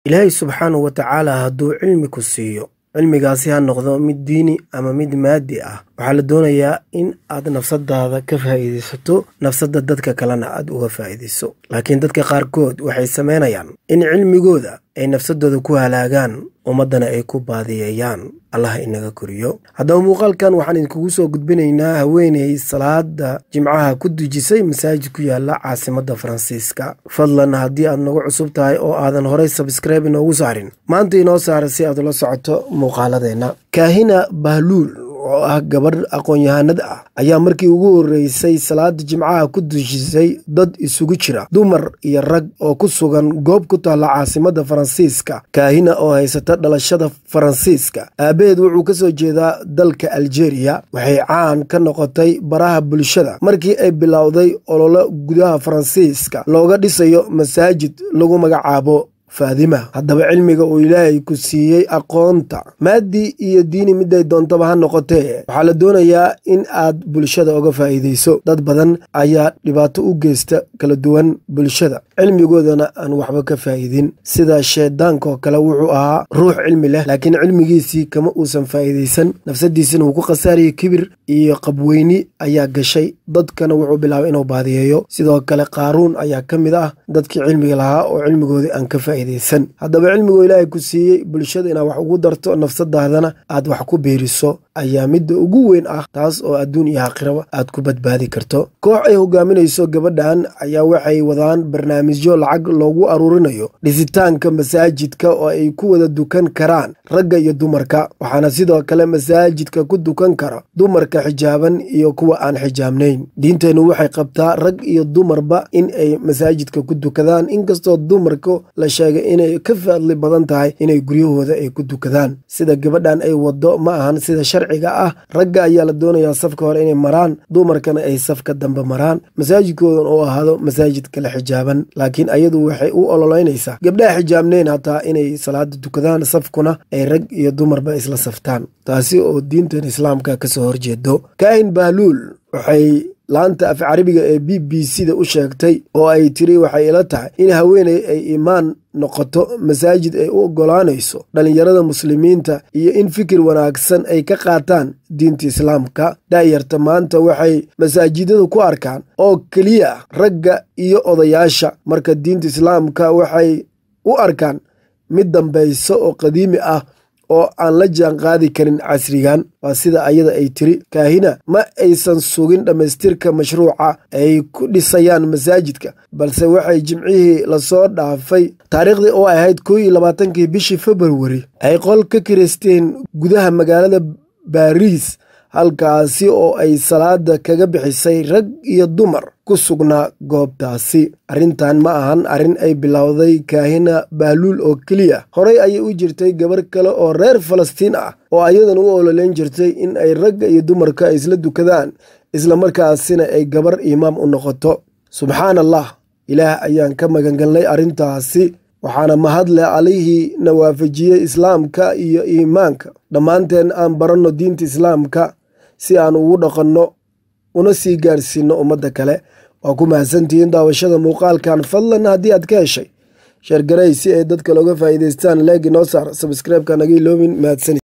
ilaahay subxaanahu wa tacaala hadduu cilmi ku siiyo cilmigaasi ha noqdo mid diini ama mid maadi ah waxaa la doonayaa in aad nafsadaada ka faa'iidaysato nafsadda dadka kalena aad uga faa'iidayso laakiin dadka qaarkood waxay samaynayaan in cilmigooda ay nafsadooda ku halaagaan ummaddana ay ku baadiyeeyaan allah inaga koriyo haddaba muuqaalkan waxaan idinkugu soo gudbinaynaa haweeney salaada jimcaha ku dujisay masaajid ku yaala caasimadda faransiiska fadlan haddii aad nagu cusub tahay oo aadan horey sabskribe inoogu saarin maanta inoo saara si aad ula socoto muuqaaladeenna kaahina bahluul oo ah gabadh aqoon-yahanad ah ayaa markii ugu horreysay salaada jimcaha ku dujisay dad isugu jira dumar iyo rag oo ku sugan goob ku taalla caasimadda faransiiska kaahina oo haysata dhalashada faransiiska aabaheed wuxuu ka soo jeedaa dalka aljeeriya waxay caan ka noqotay baraha bulshada markii ay bilowday ololo gudaha faransiiska looga dhisayo masaajid lagu magacaabo faadima haddaba cilmiga uu ilaahay ku siiyey aqoonta maadi iyo diini miday doontaba ha noqotee waxaa la doonayaa in aad bulshada oga faa'iidayso dad badan ayaa dhibaato u geysta kala duwan bulshada cilmigoodana aan waxba ka faa'iidin sida shaydaankaoo kale wuxuu ahaa ruux cilmi leh laakiin cilmigiisii kama uusan faa'iidaysan nafsadiisina wuu ku khasaariyey kibir iyo qabweyni ayaa gashay dadkana wuxuu bilaabay inuu baadiyeeyo sidoo kale qaaruun ayaa ka mid ah dadkii cilmiga lahaa oo cilmigoodii aan ka faa'iidaysan haddaba cilmigoo ilaahay ku siiyey bulshada inaad wax ugu darto nafsadaadana aad wax ku biiriso ayaa midda ugu weyn ah taas oo adduun iyo aakhiraba aad ku badbaadi karto koox ay hogaaminayso gabadhan ayaa waxay wadaan barnaamijyo lacag loogu aruurinayo dhisitaanka masaajidka oo ay ku wada dukan karaan ragga iyo dumarka waxaana sidoo kale masaajidka ku dukan kara dumarka xijaaban iyo kuwa aan xijaabnayn diinteennu waxay qabtaa rag iyo dumarba in ay masaajidka ku dukadaan inkastoo dumarka la sheegay inay ka fadli badan tahay inay guryahooda ay ku dukadaan sida gabadhan ay wado ma ahan sida sharciga ah ragga ayaa la doonayaa safka hore inay maraan dumarkana ay safka dambe maraan masaajidkoodan oo ahaado masaajid kale xijaaban laakiin ayadu waxay u ololeynaysaa gabdhaha xijaabnayn hataa inay salaada dukadaan safkuna ay rag iyo dumarba isla saftaan taasi oo diintan islaamka kasoo horjeedo kaahin bahluul waxay laanta af carabiga ee b b c da u sheegtay oo ay tiri waxay ila tahay in haweeney ay imaan noqoto masaajid ay u oggolaanayso dhallinyarada muslimiinta iyo in fikir wanaagsan ay ka qaataan diinta islaamka daayarta maanta waxay masaajidada ku arkaan oo keliya ragga iyo odayaasha marka diinta islaamka waxay u arkaan mid dambayso oo qadiimi ah oo aan la jaan qaadi karin casrigan waa sida ayada ay tiri kaahina ma aysan sugin dhammaystirka mashruuca ay ku dhisayaan masaajidka balse waxay jimcihii lasoo dhaafay taariikhdii oo ahayd koo iyo labaatankii bishii februari ay qol ka kireysteen gudaha magaalada baariis halkaasi oo ay salaada kaga bixisay rag iyo dumar ku sugnaa goobtaasi arrintan ma ahan arrin ay bilowday kaahina bahluul oo keliya horey ayay u jirtay gabar kale oo reer falastiin ah oo ayadan u ololeyn jirtay in ay ragga iyo dumarka ay isla dukadaan islamarkaasina ay gabar imaam u noqoto subxaan allah ilaah ayaan ka magangalnay arrintaasi waxaana mahadle alihii na waafajiyey islaamka iyo iimaanka dhammaanteen aan baranno diinta islaamka si aan ugu dhaqanno una sii gaarsiinno ummadda kale waa ku mahadsantihiin daawashada muuqaalkan fadlan haddii aad ka heshay sheergaray si ay dadka looga faa'iidaystaan leegi noo saar sabskreibka naga iloobin mahadsanid